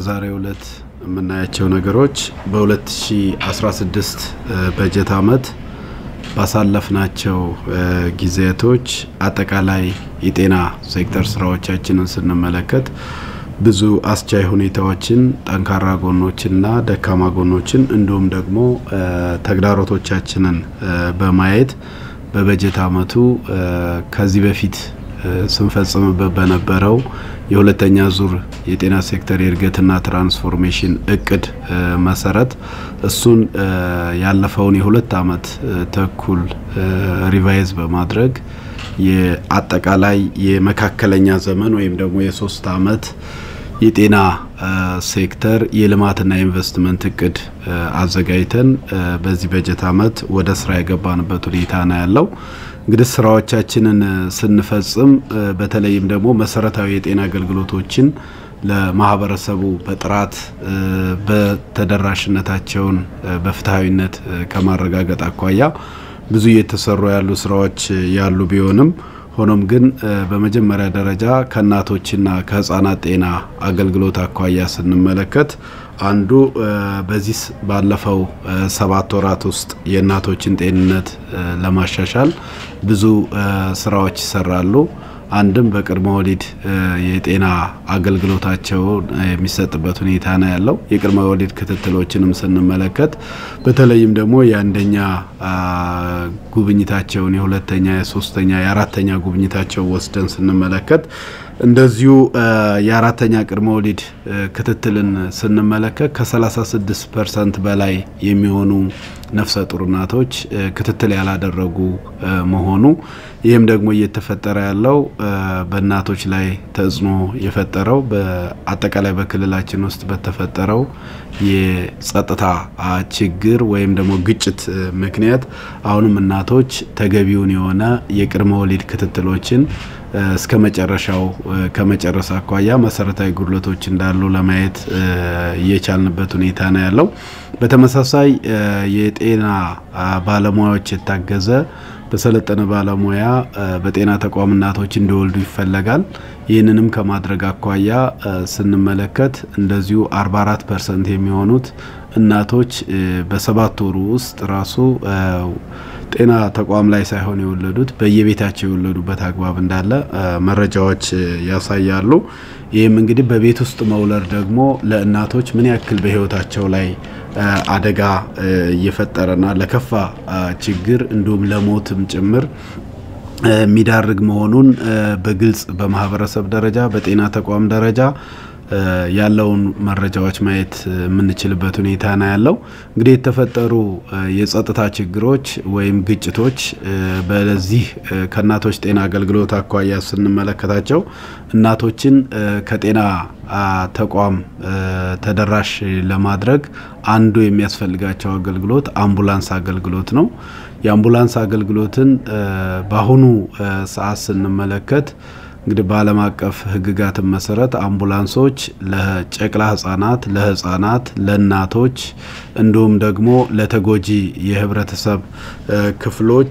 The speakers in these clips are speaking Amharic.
በዛሬው ዕለት የምናያቸው ነገሮች በ2016 በጀት ዓመት ባሳለፍናቸው ጊዜያቶች አጠቃላይ የጤና ሴክተር ስራዎቻችንን ስንመለከት ብዙ አስቻይ ሁኔታዎችን፣ ጠንካራ ጎኖችንና ደካማ ጎኖችን እንዲሁም ደግሞ ተግዳሮቶቻችንን በማየት በበጀት ዓመቱ ከዚህ በፊት ስንፈጽምበት በነበረው የሁለተኛ ዙር የጤና ሴክተር የእድገትና ትራንስፎርሜሽን እቅድ መሰረት እሱን ያለፈውን የሁለት ዓመት ተኩል ሪቫይዝ በማድረግ የአጠቃላይ የመካከለኛ ዘመን ወይም ደግሞ የሶስት ዓመት የጤና ሴክተር የልማትና የኢንቨስትመንት እቅድ አዘጋጅተን በዚህ በጀት ዓመት ወደ ስራ የገባንበት ሁኔታ ነው ያለው። እንግዲህ ስራዎቻችንን ስንፈጽም በተለይም ደግሞ መሰረታዊ የጤና አገልግሎቶችን ለማህበረሰቡ በጥራት በተደራሽነታቸውን በፍትሐዊነት ከማረጋገጥ አኳያ ብዙ እየተሰሩ ያሉ ስራዎች ያሉ ቢሆንም ሆኖም ግን በመጀመሪያ ደረጃ ከእናቶችና ከህጻናት ጤና አገልግሎት አኳያ ስንመለከት አንዱ በዚህ ባለፈው ሰባት ወራት ውስጥ የእናቶችን ጤንነት ለማሻሻል ብዙ ስራዎች ይሰራሉ። አንድም በቅድመ ወሊድ የጤና አገልግሎታቸው የሚሰጥበት ሁኔታ ነው ያለው። የቅድመ ወሊድ ክትትሎችንም ስንመለከት በተለይም ደግሞ የአንደኛ ጉብኝታቸውን የሁለተኛ፣ የሶስተኛ፣ የአራተኛ ጉብኝታቸው ወስደን ስንመለከት እንደዚሁ የአራተኛ ቅድመ ወሊድ ክትትልን ስንመለከት ከ36 ፐርሰንት በላይ የሚሆኑ ነፍሰ ጡር እናቶች ክትትል ያላደረጉ መሆኑ ይህም ደግሞ እየተፈጠረ ያለው በእናቶች ላይ ተጽዕኖ የፈጠረው በአጠቃላይ በክልላችን ውስጥ በተፈጠረው የጸጥታ ችግር ወይም ደግሞ ግጭት ምክንያት አሁንም እናቶች ተገቢውን የሆነ የቅድመ ወሊድ ክትትሎችን እስከ መጨረሻው ከመጨረስ አኳያ መሰረታዊ ጉድለቶች እንዳሉ ለማየት እየቻልንበት ሁኔታ ነው ያለው። በተመሳሳይ የጤና ባለሙያዎች የታገዘ በሰለጠነ ባለሙያ በጤና ተቋም እናቶች እንዲወልዱ ይፈለጋል። ይህንንም ከማድረግ አኳያ ስንመለከት እንደዚሁ 44 ፐርሰንት የሚሆኑት እናቶች በሰባት ወሩ ውስጥ ራሱ ጤና ተቋም ላይ ሳይሆን የወለዱት በየቤታቸው የወለዱበት አግባብ እንዳለ መረጃዎች ያሳያሉ። ይህም እንግዲህ በቤት ውስጥ መውለድ ደግሞ ለእናቶች ምን ያክል በሕይወታቸው ላይ አደጋ እየፈጠረና ለከፋ ችግር እንዲሁም ለሞትም ጭምር የሚዳርግ መሆኑን በግልጽ በማህበረሰብ ደረጃ በጤና ተቋም ደረጃ ያለውን መረጃዎች ማየት የምንችልበት ሁኔታ ነው ያለው። እንግዲህ የተፈጠሩ የጸጥታ ችግሮች ወይም ግጭቶች በዚህ ከእናቶች ጤና አገልግሎት አኳያ ስንመለከታቸው እናቶችን ከጤና ተቋም ተደራሽ ለማድረግ አንዱ የሚያስፈልጋቸው አገልግሎት አምቡላንስ አገልግሎት ነው። የአምቡላንስ አገልግሎትን በአሁኑ ሰዓት ስንመለከት እንግዲህ በዓለም አቀፍ ሕግጋትን መሰረት አምቡላንሶች ለጨቅላ ህጻናት፣ ለህጻናት፣ ለእናቶች እንዲሁም ደግሞ ለተጎጂ የህብረተሰብ ክፍሎች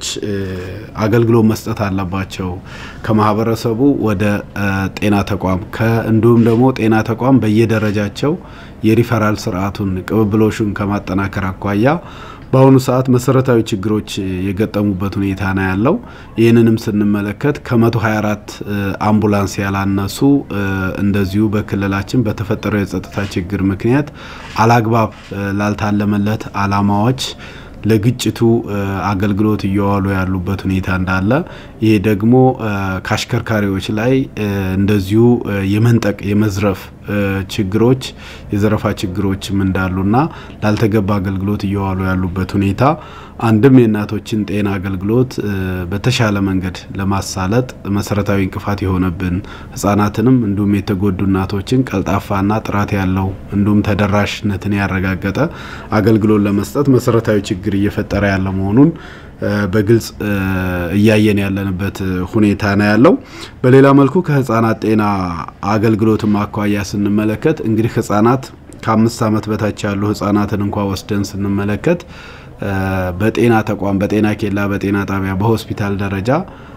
አገልግሎት መስጠት አለባቸው። ከማህበረሰቡ ወደ ጤና ተቋም እንዲሁም ደግሞ ጤና ተቋም በየደረጃቸው የሪፈራል ስርዓቱን ቅብብሎሹን ከማጠናከር አኳያ በአሁኑ ሰዓት መሰረታዊ ችግሮች የገጠሙበት ሁኔታ ነው ያለው። ይህንንም ስንመለከት ከ124 አምቡላንስ ያላነሱ እንደዚሁ በክልላችን በተፈጠረው የጸጥታ ችግር ምክንያት አላግባብ ላልታለመለት አላማዎች ለግጭቱ አገልግሎት እየዋሉ ያሉበት ሁኔታ እንዳለ ይሄ ደግሞ ከአሽከርካሪዎች ላይ እንደዚሁ የመንጠቅ የመዝረፍ ችግሮች የዘረፋ ችግሮችም እንዳሉና ላልተገባ አገልግሎት እየዋሉ ያሉበት ሁኔታ አንድም የእናቶችን ጤና አገልግሎት በተሻለ መንገድ ለማሳለጥ መሰረታዊ እንቅፋት የሆነብን ህጻናትንም እንዲሁም የተጎዱ እናቶችን ቀልጣፋና ጥራት ያለው እንዲሁም ተደራሽነትን ያረጋገጠ አገልግሎት ለመስጠት መሰረታዊ ችግር እየፈጠረ ያለ መሆኑን በግልጽ እያየን ያለንበት ሁኔታ ነው ያለው። በሌላ መልኩ ከህጻናት ጤና አገልግሎትም አኳያ ስንመለከት እንግዲህ ህጻናት ከአምስት ዓመት በታች ያሉ ህጻናትን እንኳ ወስደን ስንመለከት በጤና ተቋም በጤና ኬላ በጤና ጣቢያ በሆስፒታል ደረጃ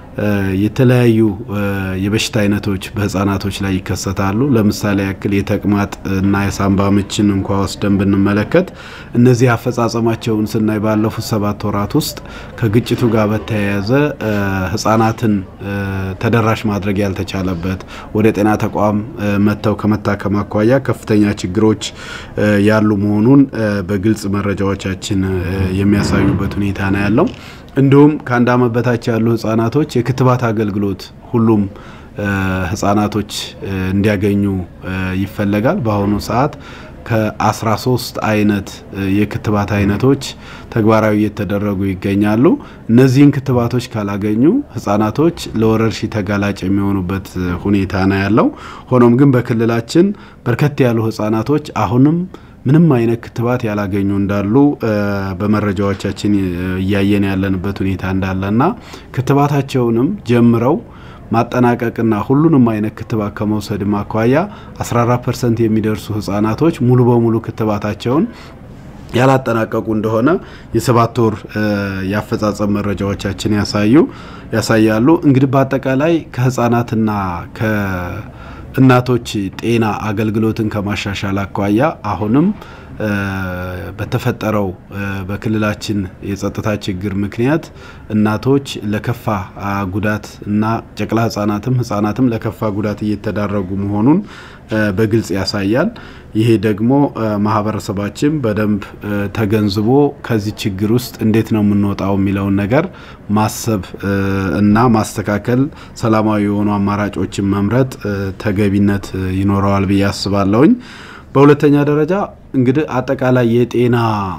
የተለያዩ የበሽታ አይነቶች በህጻናቶች ላይ ይከሰታሉ። ለምሳሌ ያክል የተቅማጥ እና የሳምባ ምችን እንኳ ወስደን ብንመለከት እነዚህ አፈጻጸማቸውን ስናይ ባለፉት ሰባት ወራት ውስጥ ከግጭቱ ጋር በተያያዘ ህጻናትን ተደራሽ ማድረግ ያልተቻለበት ወደ ጤና ተቋም መጥተው ከመታከም አኳያ ከፍተኛ ችግሮች ያሉ መሆኑን በግልጽ መረጃዎቻችን የሚያሳዩበት ሁኔታ ነው ያለው። እንዲሁም ከአንድ ዓመት በታች ያሉ ህጻናቶች የክትባት አገልግሎት ሁሉም ህጻናቶች እንዲያገኙ ይፈለጋል። በአሁኑ ሰዓት ከ13 አይነት የክትባት አይነቶች ተግባራዊ እየተደረጉ ይገኛሉ። እነዚህን ክትባቶች ካላገኙ ህጻናቶች ለወረርሽኝ ተጋላጭ የሚሆኑበት ሁኔታ ነው ያለው። ሆኖም ግን በክልላችን በርከት ያሉ ህጻናቶች አሁንም ምንም አይነት ክትባት ያላገኙ እንዳሉ በመረጃዎቻችን እያየን ያለንበት ሁኔታ እንዳለና ክትባታቸውንም ጀምረው ማጠናቀቅና ሁሉንም አይነት ክትባት ከመውሰድ አኳያ 14 ፐርሰንት የሚደርሱ ህጻናቶች ሙሉ በሙሉ ክትባታቸውን ያላጠናቀቁ እንደሆነ የሰባት ወር የአፈጻጸም መረጃዎቻችን ያሳዩ ያሳያሉ። እንግዲህ በአጠቃላይ ከህጻናትና ከእናቶች ጤና አገልግሎትን ከማሻሻል አኳያ አሁንም በተፈጠረው በክልላችን የጸጥታ ችግር ምክንያት እናቶች ለከፋ ጉዳት እና ጨቅላ ህጻናትም ህጻናትም ለከፋ ጉዳት እየተዳረጉ መሆኑን በግልጽ ያሳያል። ይሄ ደግሞ ማህበረሰባችን በደንብ ተገንዝቦ ከዚህ ችግር ውስጥ እንዴት ነው የምንወጣው የሚለውን ነገር ማሰብ እና ማስተካከል፣ ሰላማዊ የሆኑ አማራጮችን መምረጥ ተገቢነት ይኖረዋል ብዬ አስባለሁኝ። በሁለተኛ ደረጃ እንግዲህ አጠቃላይ የጤና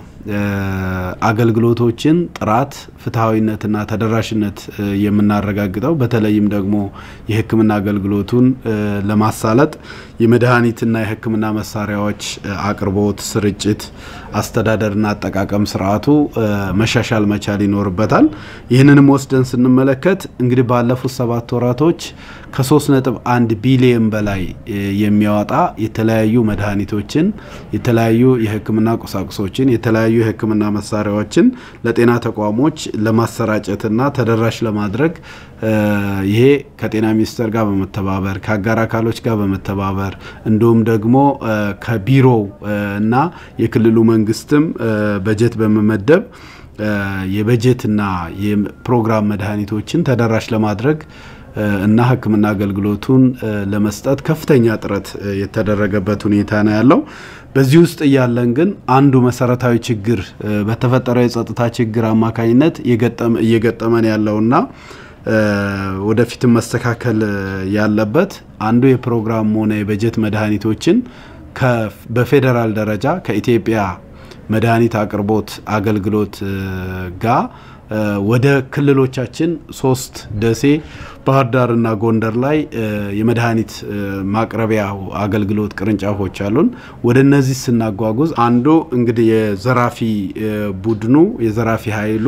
አገልግሎቶችን ጥራት፣ ፍትሐዊነትና ተደራሽነት የምናረጋግጠው በተለይም ደግሞ የሕክምና አገልግሎቱን ለማሳለጥ የመድኃኒትና የሕክምና መሳሪያዎች አቅርቦት፣ ስርጭት፣ አስተዳደርና አጠቃቀም ስርዓቱ መሻሻል መቻል ይኖርበታል። ይህንንም ወስደን ስንመለከት እንግዲህ ባለፉት ሰባት ወራቶች ከሶስት ነጥብ አንድ ቢሊየን በላይ የሚያወጣ የተለያዩ መድኃኒቶችን የተለያዩ የህክምና ቁሳቁሶችን የተለያዩ የህክምና መሳሪያዎችን ለጤና ተቋሞች ለማሰራጨትና ተደራሽ ለማድረግ ይሄ ከጤና ሚኒስቴር ጋር በመተባበር ከአጋር አካሎች ጋር በመተባበር እንዲሁም ደግሞ ከቢሮው እና የክልሉ መንግስትም በጀት በመመደብ የበጀትና የፕሮግራም መድኃኒቶችን ተደራሽ ለማድረግ እና ህክምና አገልግሎቱን ለመስጠት ከፍተኛ ጥረት የተደረገበት ሁኔታ ነው ያለው። በዚህ ውስጥ እያለን ግን አንዱ መሰረታዊ ችግር በተፈጠረው የጸጥታ ችግር አማካኝነት እየገጠመን ያለውና ወደፊትም መስተካከል ያለበት አንዱ የፕሮግራም ሆነ የበጀት መድኃኒቶችን በፌዴራል ደረጃ ከኢትዮጵያ መድኃኒት አቅርቦት አገልግሎት ጋር ወደ ክልሎቻችን ሶስት ደሴ፣ ባህር ዳርና ጎንደር ላይ የመድኃኒት ማቅረቢያ አገልግሎት ቅርንጫፎች አሉን። ወደ እነዚህ ስናጓጉዝ አንዱ እንግዲህ የዘራፊ ቡድኑ የዘራፊ ኃይሉ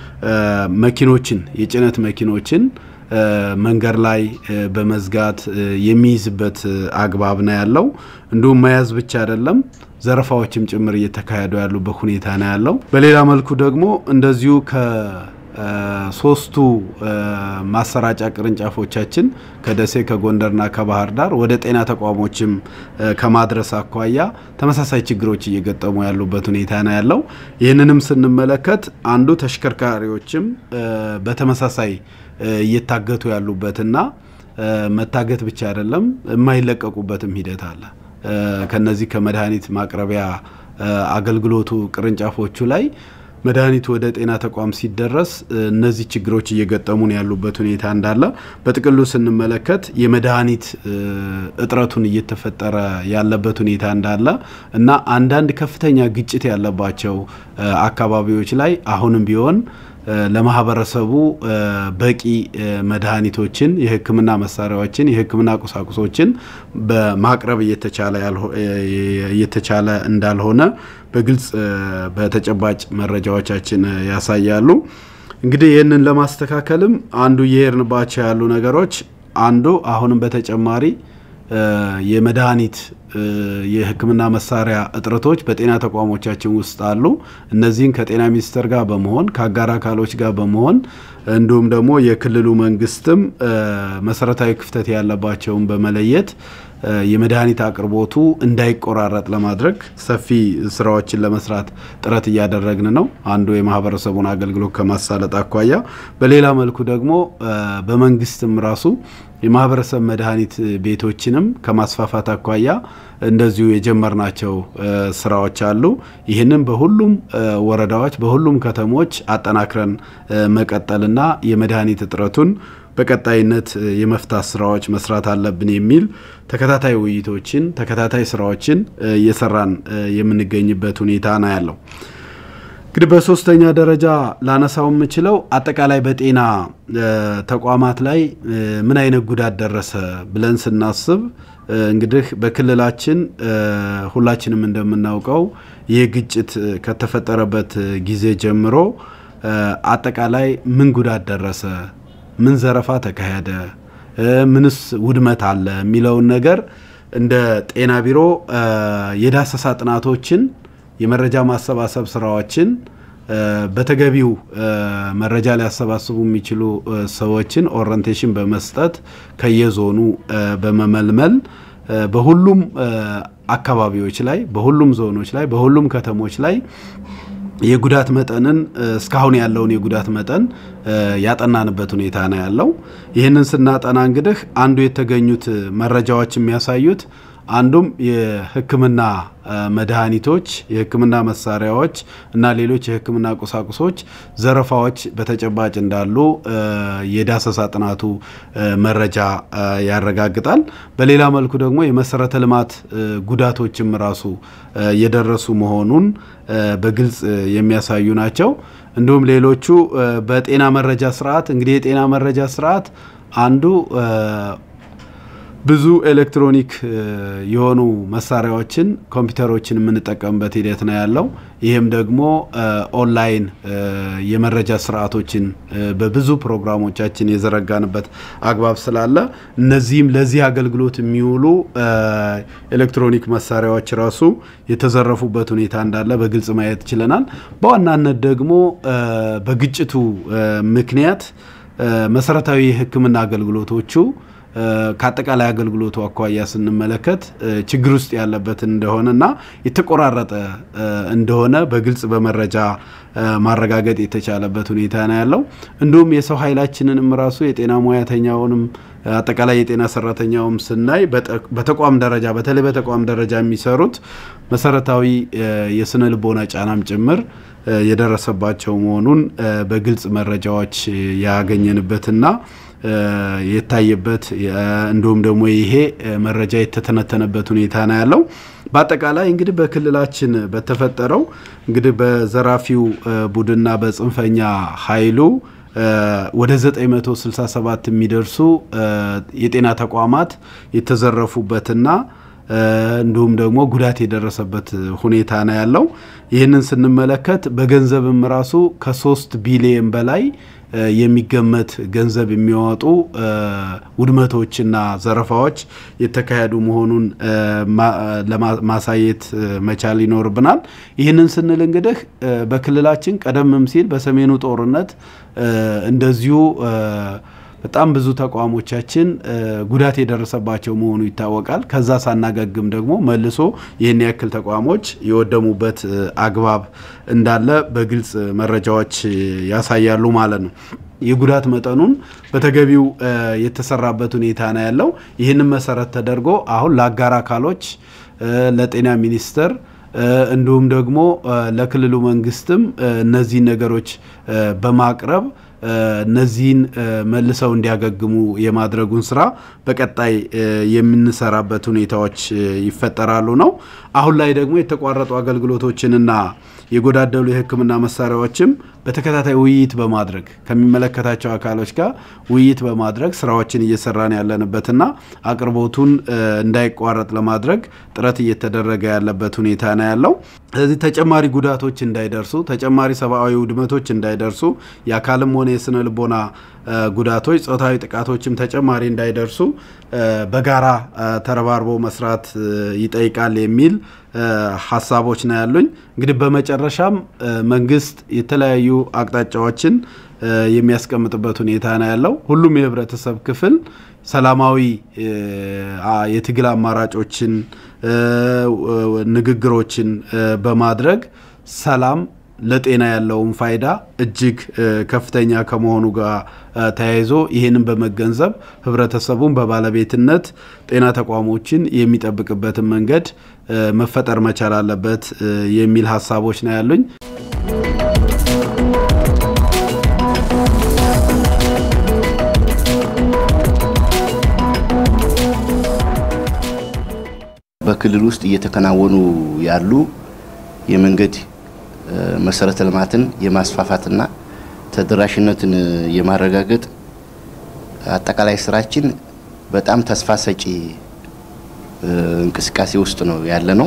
መኪኖችን የጭነት መኪኖችን መንገድ ላይ በመዝጋት የሚይዝበት አግባብ ነው ያለው። እንዲሁም መያዝ ብቻ አይደለም ዘረፋዎችም ጭምር እየተካሄዱ ያሉበት ሁኔታ ነው ያለው። በሌላ መልኩ ደግሞ እንደዚሁ ከሶስቱ ማሰራጫ ቅርንጫፎቻችን ከደሴ ከጎንደርና ከባህር ዳር ወደ ጤና ተቋሞችም ከማድረስ አኳያ ተመሳሳይ ችግሮች እየገጠሙ ያሉበት ሁኔታ ነው ያለው። ይህንንም ስንመለከት አንዱ ተሽከርካሪዎችም በተመሳሳይ እየታገቱ ያሉበትና መታገት ብቻ አይደለም የማይለቀቁበትም ሂደት አለ። ከነዚህ ከመድኃኒት ማቅረቢያ አገልግሎቱ ቅርንጫፎቹ ላይ መድኃኒቱ ወደ ጤና ተቋም ሲደረስ እነዚህ ችግሮች እየገጠሙን ያሉበት ሁኔታ እንዳለ በጥቅሉ ስንመለከት የመድኃኒት እጥረቱን እየተፈጠረ ያለበት ሁኔታ እንዳለ እና አንዳንድ ከፍተኛ ግጭት ያለባቸው አካባቢዎች ላይ አሁንም ቢሆን ለማህበረሰቡ በቂ መድኃኒቶችን፣ የሕክምና መሳሪያዎችን፣ የሕክምና ቁሳቁሶችን በማቅረብ እየተቻለ እንዳልሆነ በግልጽ በተጨባጭ መረጃዎቻችን ያሳያሉ። እንግዲህ ይህንን ለማስተካከልም አንዱ እየሄድንባቸው ያሉ ነገሮች አንዱ አሁንም በተጨማሪ የመድኃኒት የሕክምና መሳሪያ እጥረቶች በጤና ተቋሞቻችን ውስጥ አሉ። እነዚህን ከጤና ሚኒስቴር ጋር በመሆን ከአጋር አካሎች ጋር በመሆን እንዲሁም ደግሞ የክልሉ መንግስትም መሰረታዊ ክፍተት ያለባቸውን በመለየት የመድኃኒት አቅርቦቱ እንዳይቆራረጥ ለማድረግ ሰፊ ስራዎችን ለመስራት ጥረት እያደረግን ነው። አንዱ የማህበረሰቡን አገልግሎት ከማሳለጥ አኳያ፣ በሌላ መልኩ ደግሞ በመንግስትም ራሱ የማህበረሰብ መድኃኒት ቤቶችንም ከማስፋፋት አኳያ እንደዚሁ የጀመርናቸው ስራዎች አሉ። ይህንን በሁሉም ወረዳዎች፣ በሁሉም ከተሞች አጠናክረን መቀጠልና የመድኃኒት እጥረቱን በቀጣይነት የመፍታት ስራዎች መስራት አለብን የሚል ተከታታይ ውይይቶችን ተከታታይ ስራዎችን እየሰራን የምንገኝበት ሁኔታ ነው ያለው። እንግዲህ በሶስተኛ ደረጃ ላነሳው የምችለው አጠቃላይ በጤና ተቋማት ላይ ምን አይነት ጉዳት ደረሰ ብለን ስናስብ እንግዲህ በክልላችን ሁላችንም እንደምናውቀው ይህ ግጭት ከተፈጠረበት ጊዜ ጀምሮ አጠቃላይ ምን ጉዳት ደረሰ ምን ዘረፋ ተካሄደ፣ ምንስ ውድመት አለ የሚለውን ነገር እንደ ጤና ቢሮ የዳሰሳ ጥናቶችን የመረጃ ማሰባሰብ ስራዎችን በተገቢው መረጃ ሊያሰባስቡ የሚችሉ ሰዎችን ኦሪንቴሽን በመስጠት ከየዞኑ በመመልመል በሁሉም አካባቢዎች ላይ በሁሉም ዞኖች ላይ በሁሉም ከተሞች ላይ የጉዳት መጠንን እስካሁን ያለውን የጉዳት መጠን ያጠናንበት ሁኔታ ነው ያለው። ይህንን ስናጠና እንግዲህ አንዱ የተገኙት መረጃዎች የሚያሳዩት አንዱም የሕክምና መድኃኒቶች፣ የሕክምና መሳሪያዎች እና ሌሎች የሕክምና ቁሳቁሶች ዘረፋዎች በተጨባጭ እንዳሉ የዳሰሳ ጥናቱ መረጃ ያረጋግጣል። በሌላ መልኩ ደግሞ የመሰረተ ልማት ጉዳቶችም ራሱ የደረሱ መሆኑን በግልጽ የሚያሳዩ ናቸው። እንዲሁም ሌሎቹ በጤና መረጃ ስርዓት እንግዲህ የጤና መረጃ ስርዓት አንዱ ብዙ ኤሌክትሮኒክ የሆኑ መሳሪያዎችን ኮምፒውተሮችን የምንጠቀምበት ሂደት ነው ያለው። ይህም ደግሞ ኦንላይን የመረጃ ስርዓቶችን በብዙ ፕሮግራሞቻችን የዘረጋንበት አግባብ ስላለ እነዚህም ለዚህ አገልግሎት የሚውሉ ኤሌክትሮኒክ መሳሪያዎች ራሱ የተዘረፉበት ሁኔታ እንዳለ በግልጽ ማየት ችለናል። በዋናነት ደግሞ በግጭቱ ምክንያት መሰረታዊ የሕክምና አገልግሎቶቹ ከአጠቃላይ አገልግሎቱ አኳያ ስንመለከት ችግር ውስጥ ያለበት እንደሆነና የተቆራረጠ እንደሆነ በግልጽ በመረጃ ማረጋገጥ የተቻለበት ሁኔታ ነው ያለው። እንዲሁም የሰው ኃይላችንንም ራሱ የጤና ሙያተኛውንም አጠቃላይ የጤና ሰራተኛውም ስናይ በተቋም ደረጃ በተለይ በተቋም ደረጃ የሚሰሩት መሰረታዊ የስነ ልቦና ጫናም ጭምር የደረሰባቸው መሆኑን በግልጽ መረጃዎች ያገኘንበትና የታየበት እንዲሁም ደግሞ ይሄ መረጃ የተተነተነበት ሁኔታ ነው ያለው። በአጠቃላይ እንግዲህ በክልላችን በተፈጠረው እንግዲህ በዘራፊው ቡድንና በጽንፈኛ ኃይሉ ወደ 967 የሚደርሱ የጤና ተቋማት የተዘረፉበትና እንዲሁም ደግሞ ጉዳት የደረሰበት ሁኔታ ነው ያለው። ይህንን ስንመለከት በገንዘብም ራሱ ከሶስት ቢሊየን በላይ የሚገመት ገንዘብ የሚያወጡ ውድመቶችና ዘረፋዎች የተካሄዱ መሆኑን ማሳየት መቻል ይኖርብናል። ይህንን ስንል እንግዲህ በክልላችን ቀደምም ሲል በሰሜኑ ጦርነት እንደዚሁ በጣም ብዙ ተቋሞቻችን ጉዳት የደረሰባቸው መሆኑ ይታወቃል። ከዛ ሳናገግም ደግሞ መልሶ ይህን ያክል ተቋሞች የወደሙበት አግባብ እንዳለ በግልጽ መረጃዎች ያሳያሉ ማለት ነው። የጉዳት መጠኑን በተገቢው የተሰራበት ሁኔታ ነው ያለው። ይህንን መሰረት ተደርጎ አሁን ለአጋር አካሎች ለጤና ሚኒስቴር እንዲሁም ደግሞ ለክልሉ መንግስትም እነዚህን ነገሮች በማቅረብ እነዚህን መልሰው እንዲያገግሙ የማድረጉን ስራ በቀጣይ የምንሰራበት ሁኔታዎች ይፈጠራሉ ነው። አሁን ላይ ደግሞ የተቋረጡ አገልግሎቶችንና የጎዳደሉ የሕክምና መሳሪያዎችም በተከታታይ ውይይት በማድረግ ከሚመለከታቸው አካሎች ጋር ውይይት በማድረግ ስራዎችን እየሰራን ያለንበትና አቅርቦቱን እንዳይቋረጥ ለማድረግ ጥረት እየተደረገ ያለበት ሁኔታ ነው ያለው። ስለዚህ ተጨማሪ ጉዳቶች እንዳይደርሱ፣ ተጨማሪ ሰብአዊ ውድመቶች እንዳይደርሱ የአካልም ሆነ የስነ ልቦና ጉዳቶች፣ ጾታዊ ጥቃቶችም ተጨማሪ እንዳይደርሱ በጋራ ተረባርቦ መስራት ይጠይቃል የሚል ሀሳቦች ነው ያሉኝ። እንግዲህ በመጨረሻም መንግስት የተለያዩ አቅጣጫዎችን የሚያስቀምጥበት ሁኔታ ነው ያለው። ሁሉም የህብረተሰብ ክፍል ሰላማዊ የትግል አማራጮችን፣ ንግግሮችን በማድረግ ሰላም ለጤና ያለውን ፋይዳ እጅግ ከፍተኛ ከመሆኑ ጋር ተያይዞ ይህንን በመገንዘብ ህብረተሰቡን በባለቤትነት ጤና ተቋሞችን የሚጠብቅበትን መንገድ መፈጠር መቻል አለበት የሚል ሀሳቦች ነው ያሉኝ። በክልል ውስጥ እየተከናወኑ ያሉ የመንገድ መሰረተ ልማትን የማስፋፋትና ተደራሽነትን የማረጋገጥ አጠቃላይ ስራችን በጣም ተስፋ ሰጪ እንቅስቃሴ ውስጥ ነው ያለ ነው።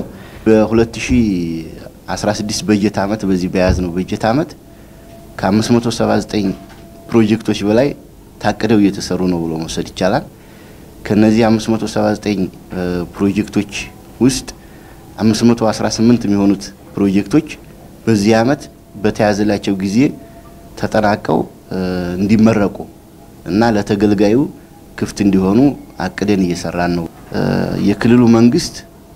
በ2016 በጀት ዓመት በዚህ በያዝነው በጀት ዓመት ከ579 ፕሮጀክቶች በላይ ታቅደው እየተሰሩ ነው ብሎ መውሰድ ይቻላል። ከነዚህ 579 ፕሮጀክቶች ውስጥ 518 የሚሆኑት ፕሮጀክቶች በዚህ ዓመት በተያዘላቸው ጊዜ ተጠናቀው እንዲመረቁ እና ለተገልጋዩ ክፍት እንዲሆኑ አቅደን እየሰራን ነው። የክልሉ መንግስት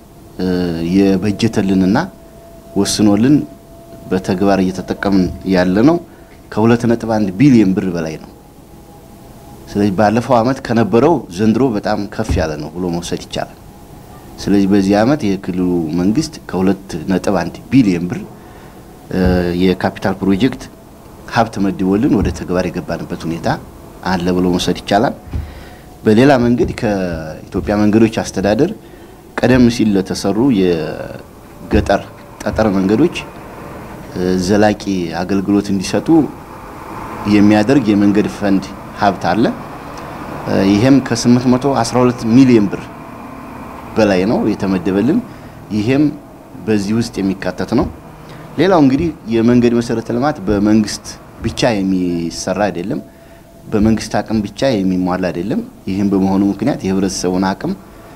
የበጀተልንና ወስኖልን በተግባር እየተጠቀምን ያለ ነው ከ2.1 ቢሊዮን ብር በላይ ነው። ስለዚህ ባለፈው ዓመት ከነበረው ዘንድሮ በጣም ከፍ ያለ ነው ብሎ መውሰድ ይቻላል። ስለዚህ በዚህ ዓመት የክልሉ መንግስት ከ2.1 ቢሊዮን ብር የካፒታል ፕሮጀክት ሀብት መድቦልን ወደ ተግባር የገባንበት ሁኔታ አለ ብሎ መውሰድ ይቻላል። በሌላ መንገድ ከኢትዮጵያ መንገዶች አስተዳደር ቀደም ሲል ለተሰሩ የገጠር ጠጠር መንገዶች ዘላቂ አገልግሎት እንዲሰጡ የሚያደርግ የመንገድ ፈንድ ሀብት አለ። ይሄም ከ812 ሚሊዮን ብር በላይ ነው የተመደበልን። ይሄም በዚህ ውስጥ የሚካተት ነው። ሌላው እንግዲህ የመንገድ መሰረተ ልማት በመንግስት ብቻ የሚሰራ አይደለም፣ በመንግስት አቅም ብቻ የሚሟላ አይደለም። ይህም በመሆኑ ምክንያት የህብረተሰቡን አቅም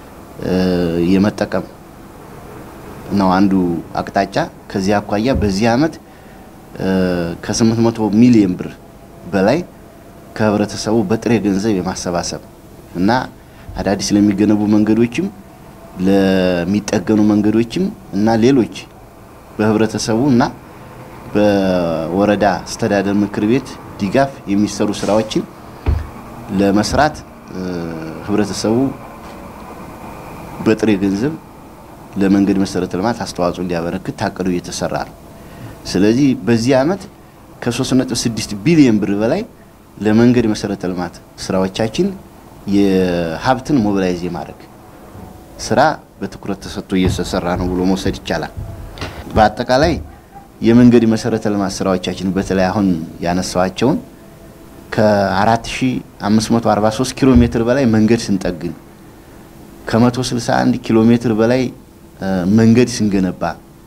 የመጠቀም ነው አንዱ አቅጣጫ። ከዚህ አኳያ በዚህ ዓመት ከ800 ሚሊዮን ብር በላይ ከህብረተሰቡ በጥሬ ገንዘብ የማሰባሰብ እና አዳዲስ ለሚገነቡ መንገዶችም ለሚጠገኑ መንገዶችም እና ሌሎች በህብረተሰቡ እና በወረዳ አስተዳደር ምክር ቤት ድጋፍ የሚሰሩ ስራዎችን ለመስራት ህብረተሰቡ በጥሬ ገንዘብ ለመንገድ መሰረተ ልማት አስተዋጽኦ እንዲያበረክት ታቅዶ እየተሰራ ነው። ስለዚህ በዚህ ዓመት ከ3.6 ቢሊዮን ብር በላይ ለመንገድ መሰረተ ልማት ስራዎቻችን የሀብትን ሞቢላይዝ የማድረግ ስራ በትኩረት ተሰጥቶ እየተሰራ ነው ብሎ መውሰድ ይቻላል። በአጠቃላይ የመንገድ መሰረተ ልማት ስራዎቻችን በተለይ አሁን ያነሳዋቸውን ከ4543 ኪሎ ሜትር በላይ መንገድ ስንጠግን ከ161 ኪሎ ሜትር በላይ መንገድ ስንገነባ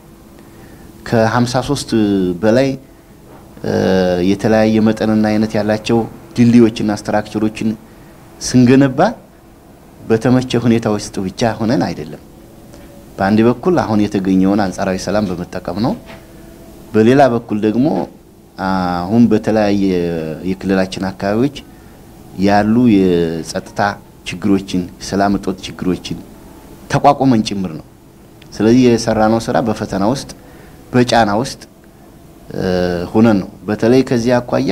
ከ53 በላይ የተለያየ መጠንና አይነት ያላቸው ድልድዮችና ስትራክቸሮችን ስንገነባ በተመቸ ሁኔታ ውስጥ ብቻ ሆነን አይደለም። በአንድ በኩል አሁን የተገኘውን አንጻራዊ ሰላም በመጠቀም ነው። በሌላ በኩል ደግሞ አሁን በተለያየ የክልላችን አካባቢዎች ያሉ የጸጥታ ችግሮችን፣ ሰላም እጦት ችግሮችን ተቋቁመን ጭምር ነው። ስለዚህ የሰራነው ስራ በፈተና ውስጥ በጫና ውስጥ ሆነን ነው። በተለይ ከዚህ አኳያ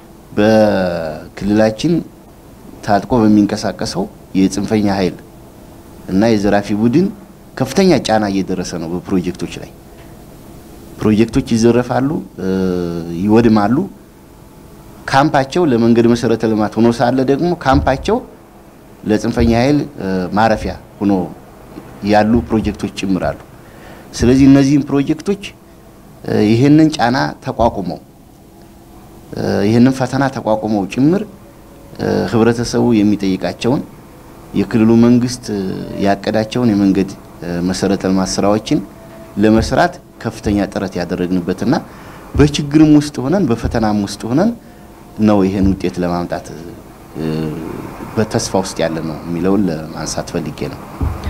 በክልላችን ታጥቆ በሚንቀሳቀሰው የጽንፈኛ ኃይል እና የዘራፊ ቡድን ከፍተኛ ጫና እየደረሰ ነው። በፕሮጀክቶች ላይ ፕሮጀክቶች ይዘረፋሉ፣ ይወድማሉ። ካምፓቸው ለመንገድ መሰረተ ልማት ሆኖ ሳለ ደግሞ ካምፓቸው ለጽንፈኛ ኃይል ማረፊያ ሆኖ ያሉ ፕሮጀክቶች ጭምራሉ። ስለዚህ እነዚህም ፕሮጀክቶች ይህንን ጫና ተቋቁመው ይህንን ፈተና ተቋቁመው ጭምር ህብረተሰቡ የሚጠይቃቸውን የክልሉ መንግስት ያቀዳቸውን የመንገድ መሰረተ ልማት ስራዎችን ለመስራት ከፍተኛ ጥረት ያደረግንበትና በችግርም ውስጥ ሆነን በፈተናም ውስጥ ሆነን ነው ይህን ውጤት ለማምጣት በተስፋ ውስጥ ያለ ነው የሚለውን ለማንሳት ፈልጌ ነው።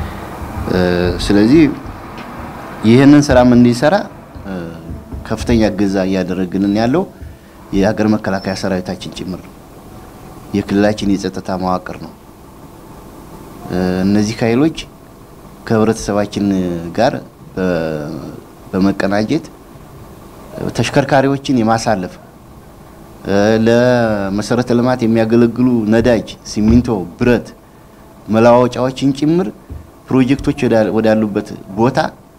ስለዚህ ይህንን ስራም እንዲሰራ ከፍተኛ እገዛ እያደረግልን ያለው የሀገር መከላከያ ሰራዊታችን ጭምር ነው። የክልላችን የጸጥታ መዋቅር ነው። እነዚህ ኃይሎች ከህብረተሰባችን ጋር በመቀናጀት ተሽከርካሪዎችን የማሳለፍ ለመሰረተ ልማት የሚያገለግሉ ነዳጅ፣ ሲሚንቶ፣ ብረት መለዋወጫዎችን ጭምር ፕሮጀክቶች ወዳሉበት ቦታ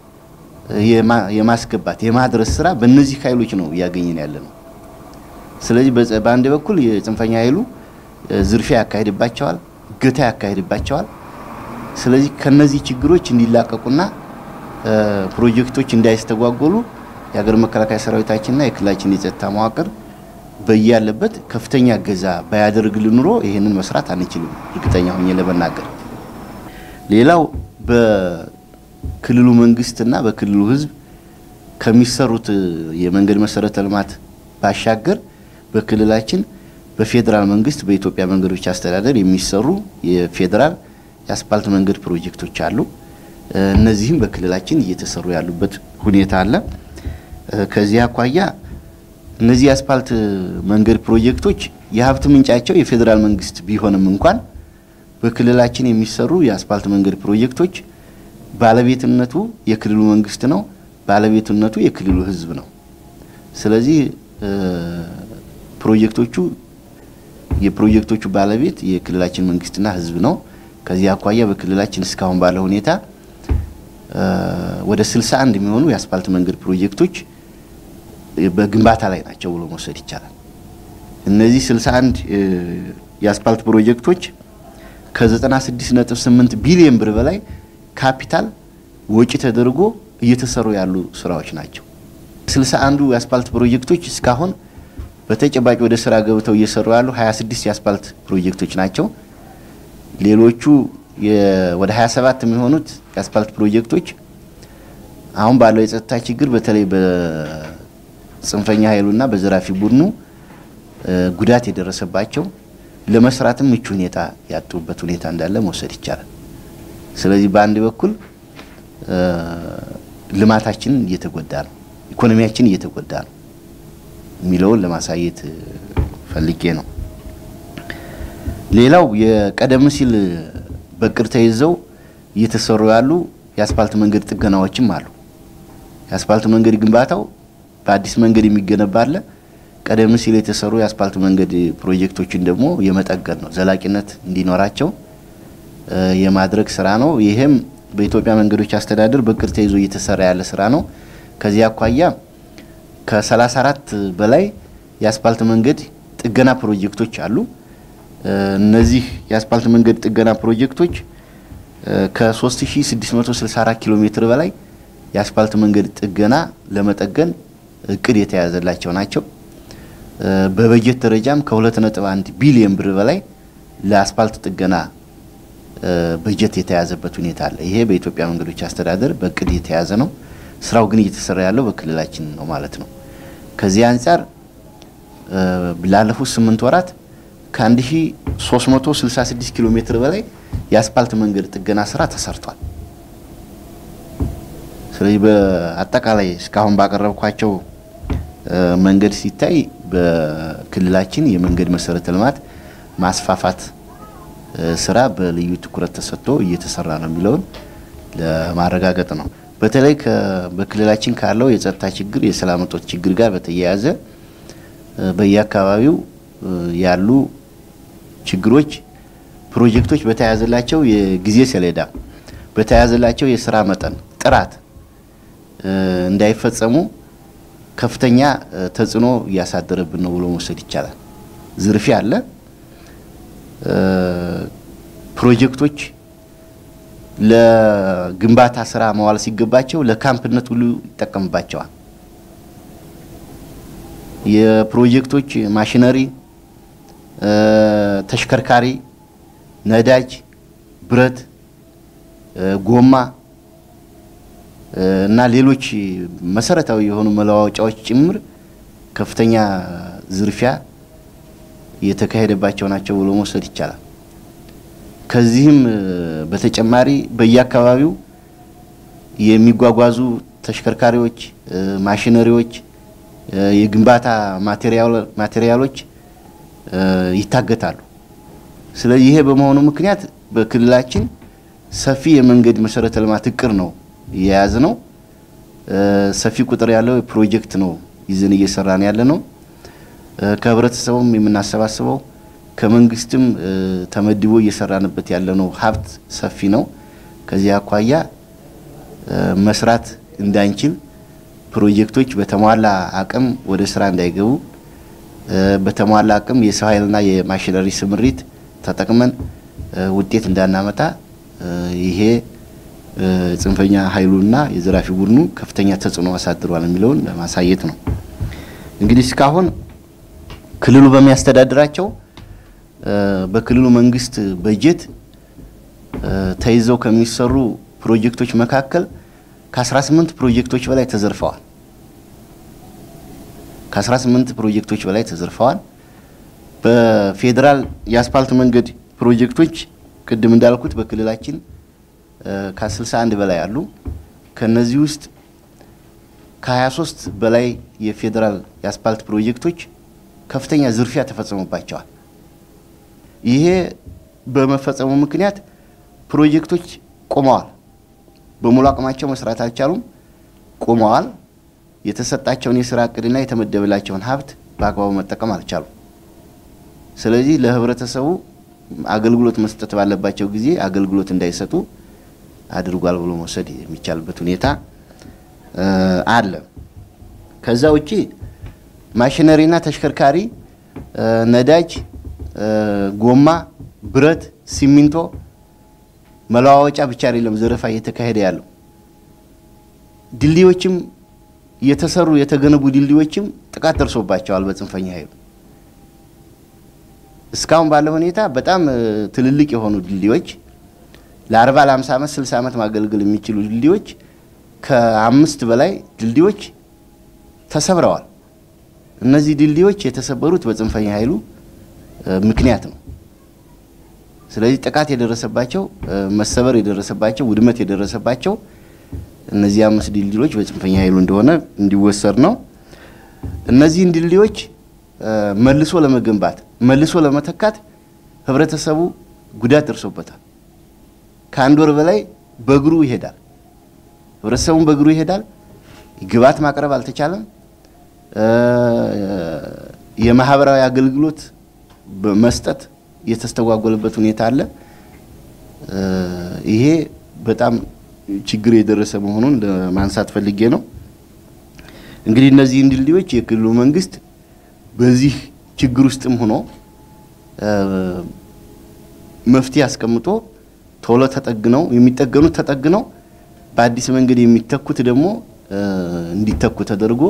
የማስገባት የማድረስ ስራ በእነዚህ ኃይሎች ነው እያገኘን ያለ ነው። ስለዚህ በአንድ በኩል የጽንፈኛ ኃይሉ ዝርፊያ ያካሄድባቸዋል፣ እገታ ያካሄድባቸዋል። ስለዚህ ከነዚህ ችግሮች እንዲላቀቁና ፕሮጀክቶች እንዳይስተጓጎሉ የሀገር መከላከያ ሰራዊታችንና የክልላችን የጸጥታ መዋቅር በያለበት ከፍተኛ እገዛ ባያደርግልን ኑሮ ይህንን መስራት አንችልም፣ እርግጠኛ ሆኜ ለመናገር። ሌላው በክልሉ መንግስትና በክልሉ ህዝብ ከሚሰሩት የመንገድ መሰረተ ልማት ባሻገር በክልላችን በፌዴራል መንግስት በኢትዮጵያ መንገዶች አስተዳደር የሚሰሩ የፌዴራል የአስፓልት መንገድ ፕሮጀክቶች አሉ። እነዚህም በክልላችን እየተሰሩ ያሉበት ሁኔታ አለ። ከዚህ አኳያ እነዚህ የአስፓልት መንገድ ፕሮጀክቶች የሀብት ምንጫቸው የፌዴራል መንግስት ቢሆንም እንኳን በክልላችን የሚሰሩ የአስፓልት መንገድ ፕሮጀክቶች ባለቤትነቱ የክልሉ መንግስት ነው። ባለቤትነቱ የክልሉ ህዝብ ነው። ስለዚህ ፕሮጀክቶቹ የፕሮጀክቶቹ ባለቤት የክልላችን መንግስትና ህዝብ ነው። ከዚህ አኳያ በክልላችን እስካሁን ባለው ሁኔታ ወደ 61 የሚሆኑ የአስፓልት መንገድ ፕሮጀክቶች በግንባታ ላይ ናቸው ብሎ መውሰድ ይቻላል። እነዚህ 61 የአስፓልት ፕሮጀክቶች ከ96.8 ቢሊዮን ብር በላይ ካፒታል ወጪ ተደርጎ እየተሰሩ ያሉ ስራዎች ናቸው። 61ዱ የአስፓልት ፕሮጀክቶች እስካሁን በተጨባጭ ወደ ስራ ገብተው እየሰሩ ያሉ 26 የአስፓልት ፕሮጀክቶች ናቸው። ሌሎቹ ወደ 27 የሚሆኑት የአስፓልት ፕሮጀክቶች አሁን ባለው የጸጥታ ችግር በተለይ በጽንፈኛ ኃይሉና በዘራፊ ቡድኑ ጉዳት የደረሰባቸው ለመስራትም ምቹ ሁኔታ ያጡበት ሁኔታ እንዳለ መውሰድ ይቻላል። ስለዚህ በአንድ በኩል ልማታችን እየተጎዳ ነው፣ ኢኮኖሚያችን እየተጎዳ ነው የሚለውን ለማሳየት ፈልጌ ነው። ሌላው የቀደም ሲል በቅር ተይዘው እየተሰሩ ያሉ የአስፓልት መንገድ ጥገናዎችም አሉ። የአስፓልት መንገድ ግንባታው በአዲስ መንገድ የሚገነባ አለ። ቀደም ሲል የተሰሩ የአስፓልት መንገድ ፕሮጀክቶችን ደግሞ የመጠገን ነው፣ ዘላቂነት እንዲኖራቸው የማድረግ ስራ ነው። ይህም በኢትዮጵያ መንገዶች አስተዳደር በቅር ተይዞ እየተሰራ ያለ ስራ ነው። ከዚህ አኳያ ከ34 በላይ የአስፓልት መንገድ ጥገና ፕሮጀክቶች አሉ። እነዚህ የአስፓልት መንገድ ጥገና ፕሮጀክቶች ከ3664 ኪሎ ሜትር በላይ የአስፓልት መንገድ ጥገና ለመጠገን እቅድ የተያዘላቸው ናቸው። በበጀት ደረጃም ከ2.1 ቢሊዮን ብር በላይ ለአስፓልት ጥገና በጀት የተያዘበት ሁኔታ አለ። ይሄ በኢትዮጵያ መንገዶች አስተዳደር በእቅድ የተያዘ ነው። ስራው ግን እየተሰራ ያለው በክልላችን ነው ማለት ነው። ከዚህ አንጻር ላለፉት ስምንት ወራት ከ1366 ኪሎ ሜትር በላይ የአስፓልት መንገድ ጥገና ስራ ተሰርቷል። ስለዚህ በአጠቃላይ እስካሁን ባቀረብኳቸው መንገድ ሲታይ በክልላችን የመንገድ መሰረተ ልማት ማስፋፋት ስራ በልዩ ትኩረት ተሰጥቶ እየተሰራ ነው የሚለውን ለማረጋገጥ ነው። በተለይ በክልላችን ካለው የጸጥታ ችግር፣ የሰላም እጦት ችግር ጋር በተያያዘ በየአካባቢው ያሉ ችግሮች ፕሮጀክቶች በተያያዘላቸው የጊዜ ሰሌዳ በተያያዘላቸው የስራ መጠን ጥራት እንዳይፈጸሙ ከፍተኛ ተጽዕኖ እያሳደረብን ነው ብሎ መውሰድ ይቻላል። ዝርፊያ አለ። ፕሮጀክቶች ለግንባታ ስራ መዋል ሲገባቸው ለካምፕነት ሁሉ ይጠቀምባቸዋል። የፕሮጀክቶች ማሽነሪ፣ ተሽከርካሪ፣ ነዳጅ፣ ብረት፣ ጎማ እና ሌሎች መሰረታዊ የሆኑ መለዋወጫዎች ጭምር ከፍተኛ ዝርፊያ እየተካሄደባቸው ናቸው ብሎ መውሰድ ይቻላል። ከዚህም በተጨማሪ በየአካባቢው የሚጓጓዙ ተሽከርካሪዎች፣ ማሽነሪዎች፣ የግንባታ ማቴሪያሎች ይታገታሉ። ስለዚህ ይሄ በመሆኑ ምክንያት በክልላችን ሰፊ የመንገድ መሰረተ ልማት እቅድ ነው የያዝ ነው። ሰፊ ቁጥር ያለው ፕሮጀክት ነው ይዘን እየሰራን ያለ ነው። ከህብረተሰቡም የምናሰባስበው ከመንግስትም ተመድቦ እየሰራንበት ያለ ነው ሀብት ሰፊ ነው። ከዚህ አኳያ መስራት እንዳንችል ፕሮጀክቶች በተሟላ አቅም ወደ ስራ እንዳይገቡ በተሟላ አቅም የሰው ኃይልና የማሽነሪ ስምሪት ተጠቅመን ውጤት እንዳናመጣ ይሄ ጽንፈኛ ኃይሉና የዘራፊ ቡድኑ ከፍተኛ ተጽዕኖ አሳድሯል የሚለውን ለማሳየት ነው። እንግዲህ እስካሁን ክልሉ በሚያስተዳድራቸው በክልሉ መንግስት በጀት ተይዘው ከሚሰሩ ፕሮጀክቶች መካከል ከ18 ፕሮጀክቶች በላይ ተዘርፈዋል። ከ18 ፕሮጀክቶች በላይ ተዘርፈዋል። በፌዴራል የአስፓልት መንገድ ፕሮጀክቶች ቅድም እንዳልኩት በክልላችን ከ61 በላይ አሉ። ከነዚህ ውስጥ ከ23 በላይ የፌዴራል የአስፓልት ፕሮጀክቶች ከፍተኛ ዝርፊያ ተፈጸሙባቸዋል። ይሄ በመፈጸሙ ምክንያት ፕሮጀክቶች ቆመዋል። በሙሉ አቅማቸው መስራት አልቻሉም፣ ቆመዋል። የተሰጣቸውን የስራ እቅድና የተመደበላቸውን ሀብት በአግባቡ መጠቀም አልቻሉም። ስለዚህ ለህብረተሰቡ አገልግሎት መስጠት ባለባቸው ጊዜ አገልግሎት እንዳይሰጡ አድርጓል ብሎ መውሰድ የሚቻልበት ሁኔታ አለ። ከዛ ውጪ ማሽነሪና ተሽከርካሪ፣ ነዳጅ፣ ጎማ፣ ብረት፣ ሲሚንቶ መለዋወጫ ብቻ አይደለም ዘረፋ እየተካሄደ ያለው ድልድዮችም የተሰሩ የተገነቡ ድልድዮችም ጥቃት ደርሶባቸዋል በጽንፈኛ ኃይሉ። እስካሁን ባለው ሁኔታ በጣም ትልልቅ የሆኑ ድልድዮች ለ40 ለ50 ዓመት 60 ዓመት ማገልገል የሚችሉ ድልድዮች ከአምስት በላይ ድልድዮች ተሰብረዋል። እነዚህ ድልድዮች የተሰበሩት በጽንፈኛ ኃይሉ ምክንያት ነው። ስለዚህ ጥቃት የደረሰባቸው መሰበር የደረሰባቸው ውድመት የደረሰባቸው እነዚህ አምስት ድልድዮች በጽንፈኛ ኃይሉ እንደሆነ እንዲወሰድ ነው። እነዚህን ድልድዮች መልሶ ለመገንባት መልሶ ለመተካት ህብረተሰቡ ጉዳት ደርሶበታል። ከአንድ ወር በላይ በእግሩ ይሄዳል። ህብረተሰቡን በእግሩ ይሄዳል። ግብዓት ማቅረብ አልተቻለም። የማህበራዊ አገልግሎት መስጠት የተስተጓጎለበት ሁኔታ አለ። ይሄ በጣም ችግር የደረሰ መሆኑን ለማንሳት ፈልጌ ነው። እንግዲህ እነዚህን ድልድዮች የክልሉ መንግስት በዚህ ችግር ውስጥም ሆኖ መፍትሄ አስቀምጦ ቶሎ ተጠግነው የሚጠገኑት ተጠግነው በአዲስ መንገድ የሚተኩት ደግሞ እንዲተኩ ተደርጎ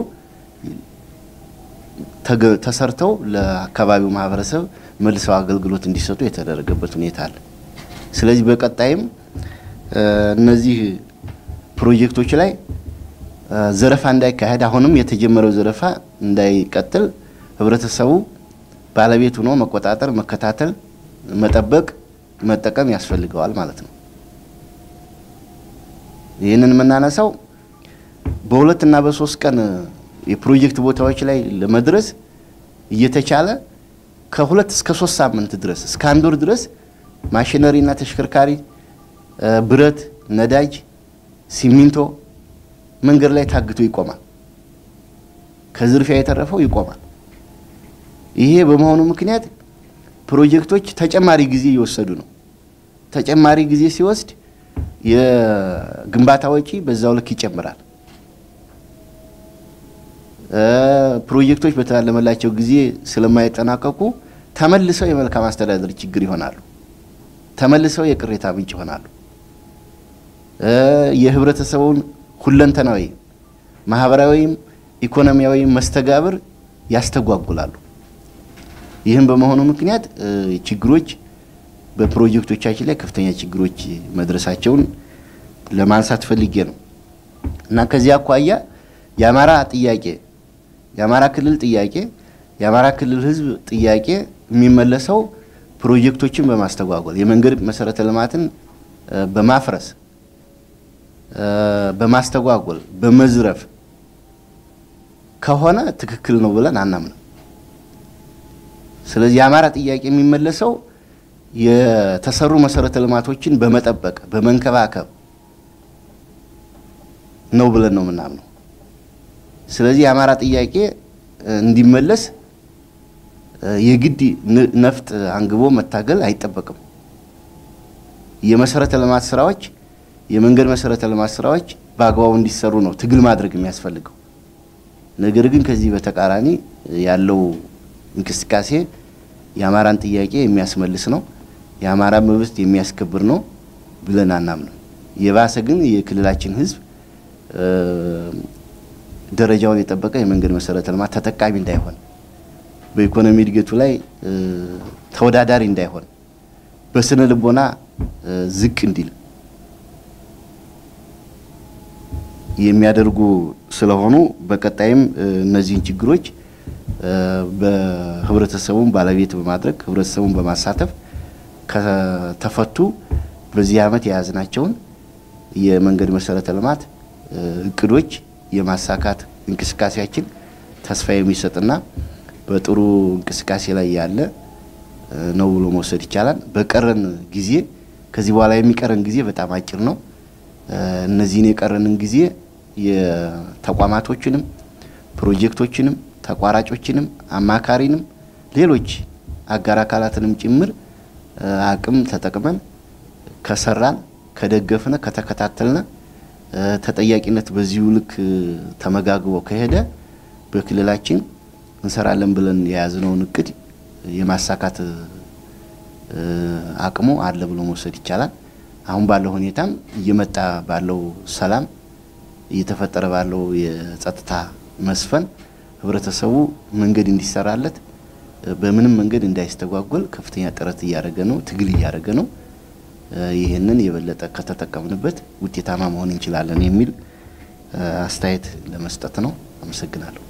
ተሰርተው ለአካባቢው ማህበረሰብ መልሰው አገልግሎት እንዲሰጡ የተደረገበት ሁኔታ አለ። ስለዚህ በቀጣይም እነዚህ ፕሮጀክቶች ላይ ዘረፋ እንዳይካሄድ አሁንም የተጀመረው ዘረፋ እንዳይቀጥል ህብረተሰቡ ባለቤት ሆኖ መቆጣጠር፣ መከታተል፣ መጠበቅ፣ መጠቀም ያስፈልገዋል ማለት ነው። ይህንን የምናነሳው በሁለት እና በሶስት ቀን የፕሮጀክት ቦታዎች ላይ ለመድረስ እየተቻለ ከሁለት እስከ ሶስት ሳምንት ድረስ እስከ አንድ ወር ድረስ ማሽነሪ እና ተሽከርካሪ፣ ብረት፣ ነዳጅ፣ ሲሚንቶ መንገድ ላይ ታግቶ ይቆማል። ከዝርፊያ የተረፈው ይቆማል። ይሄ በመሆኑ ምክንያት ፕሮጀክቶች ተጨማሪ ጊዜ እየወሰዱ ነው። ተጨማሪ ጊዜ ሲወስድ የግንባታ ወጪ በዛው ልክ ይጨምራል። ፕሮጀክቶች በተላለመላቸው ጊዜ ስለማይጠናቀቁ ተመልሰው የመልካም አስተዳደር ችግር ይሆናሉ። ተመልሰው የቅሬታ ምንጭ ይሆናሉ። የህብረተሰቡን ሁለንተናዊ ማህበራዊም ኢኮኖሚያዊ መስተጋብር ያስተጓጉላሉ። ይህም በመሆኑ ምክንያት ችግሮች በፕሮጀክቶቻችን ላይ ከፍተኛ ችግሮች መድረሳቸውን ለማንሳት ፈልጌ ነው እና ከዚህ አኳያ የአማራ ጥያቄ የአማራ ክልል ጥያቄ የአማራ ክልል ህዝብ ጥያቄ የሚመለሰው ፕሮጀክቶችን በማስተጓጎል የመንገድ መሰረተ ልማትን በማፍረስ በማስተጓጎል በመዝረፍ ከሆነ ትክክል ነው ብለን አናምንም። ስለዚህ የአማራ ጥያቄ የሚመለሰው የተሰሩ መሰረተ ልማቶችን በመጠበቅ በመንከባከብ ነው ብለን ነው የምናምነው። ስለዚህ የአማራ ጥያቄ እንዲመለስ የግድ ነፍጥ አንግቦ መታገል አይጠበቅም። የመሰረተ ልማት ስራዎች፣ የመንገድ መሰረተ ልማት ስራዎች በአግባቡ እንዲሰሩ ነው ትግል ማድረግ የሚያስፈልገው። ነገር ግን ከዚህ በተቃራኒ ያለው እንቅስቃሴ የአማራን ጥያቄ የሚያስመልስ ነው፣ የአማራ መብት የሚያስከብር ነው ብለን አናምንም። የባሰ ግን የክልላችን ሕዝብ ደረጃውን የጠበቀ የመንገድ መሰረተ ልማት ተጠቃሚ እንዳይሆን፣ በኢኮኖሚ እድገቱ ላይ ተወዳዳሪ እንዳይሆን፣ በስነ ልቦና ዝቅ እንዲል የሚያደርጉ ስለሆኑ በቀጣይም እነዚህን ችግሮች በህብረተሰቡን ባለቤት በማድረግ ህብረተሰቡን በማሳተፍ ከተፈቱ በዚህ ዓመት የያዝናቸውን የመንገድ መሰረተ ልማት እቅዶች የማሳካት እንቅስቃሴያችን ተስፋ የሚሰጥና በጥሩ እንቅስቃሴ ላይ ያለ ነው ብሎ መውሰድ ይቻላል። በቀረን ጊዜ ከዚህ በኋላ የሚቀረን ጊዜ በጣም አጭር ነው። እነዚህን የቀረንን ጊዜ የተቋማቶችንም ፕሮጀክቶችንም ተቋራጮችንም አማካሪንም ሌሎች አጋር አካላትንም ጭምር አቅም ተጠቅመን ከሰራን ከደገፍነ ከተከታተልነ ተጠያቂነት በዚሁ ልክ ተመጋግቦ ከሄደ በክልላችን እንሰራለን ብለን የያዝነውን እቅድ የማሳካት አቅሙ አለ ብሎ መውሰድ ይቻላል። አሁን ባለው ሁኔታም እየመጣ ባለው ሰላም እየተፈጠረ ባለው የጸጥታ መስፈን ህብረተሰቡ መንገድ እንዲሰራለት በምንም መንገድ እንዳይስተጓጎል ከፍተኛ ጥረት እያደረገ ነው፣ ትግል እያደረገ ነው። ይህንን የበለጠ ከተጠቀምንበት ውጤታማ መሆን እንችላለን የሚል አስተያየት ለመስጠት ነው። አመሰግናለሁ።